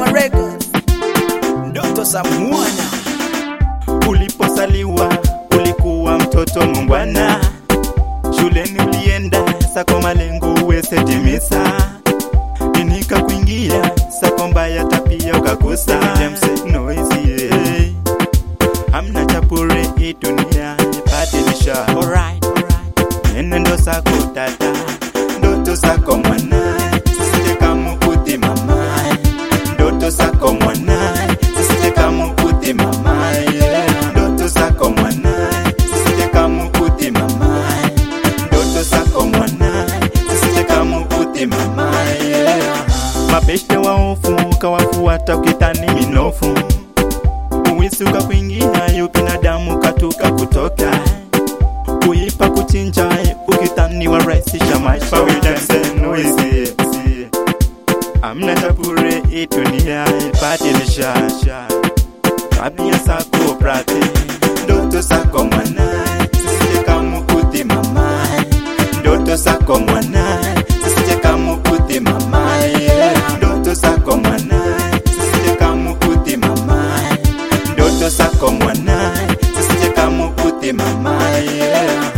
Mama Records. Ndoto za mwana. Ulipozaliwa ulikuwa mtoto mungwana, shuleni ulienda sako malengo uwesetimiza, inika kuingia sako mbaya tapia ukakosa James noisy yeah. Hamna chapure hii dunia badilisha, Alright, alright. nendo zako dada, ndoto zako mwana, sisite kama kuti mama, ndoto zako mwana, sisite kama kuti mama, yeah. ndoto zako mwana, sisite kama kuti mama, ndoto zako mwana, sisite kama kuti mama, yeah. Mabeshte waofu kawafuata ukitani minofu, uwisi ukakuingia yu binadamu katuka kutoka kuipa kuchinja ukitani warahisisha maisha Pawidanse noise amna chapure hii dunia badilisha tabia zako brate ndoto zako mwana sisije kama kuti mama ndoto zako mwana sisije kama kuti mama yeah. ndoto zako mwana sisije kama kuti mama ndoto zako mwana sisije kama kuti mama yeah.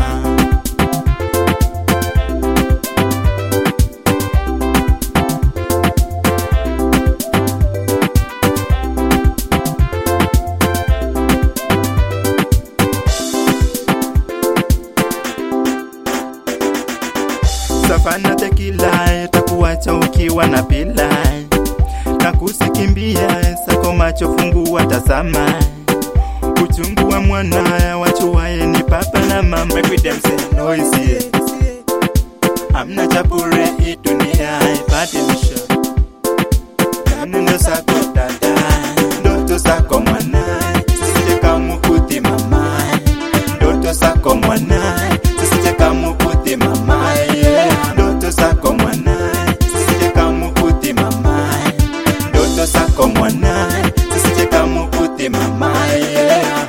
Savana tekila takuacha ukiwa na bila na kusikimbia sako macho fungua tazama uchungu wa mwana wachuwaye ni papa na mama evidence noisy amna chapure hii dunia ibadilisha kanendo zako dada ndoto zako mwana sisije kama kuti mama ndoto zako mwana sisije kama kuti mama yeah. ndoto zako mwana sisije kama kuti mama ndoto zako mwana sisije kama kuti mama yeah.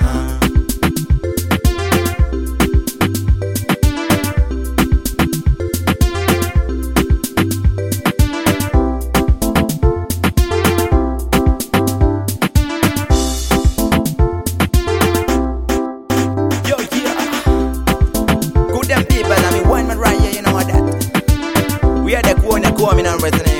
Yo, yeah. Good them people, I mean, one man right here, you know what that. We are the corner coming and resident.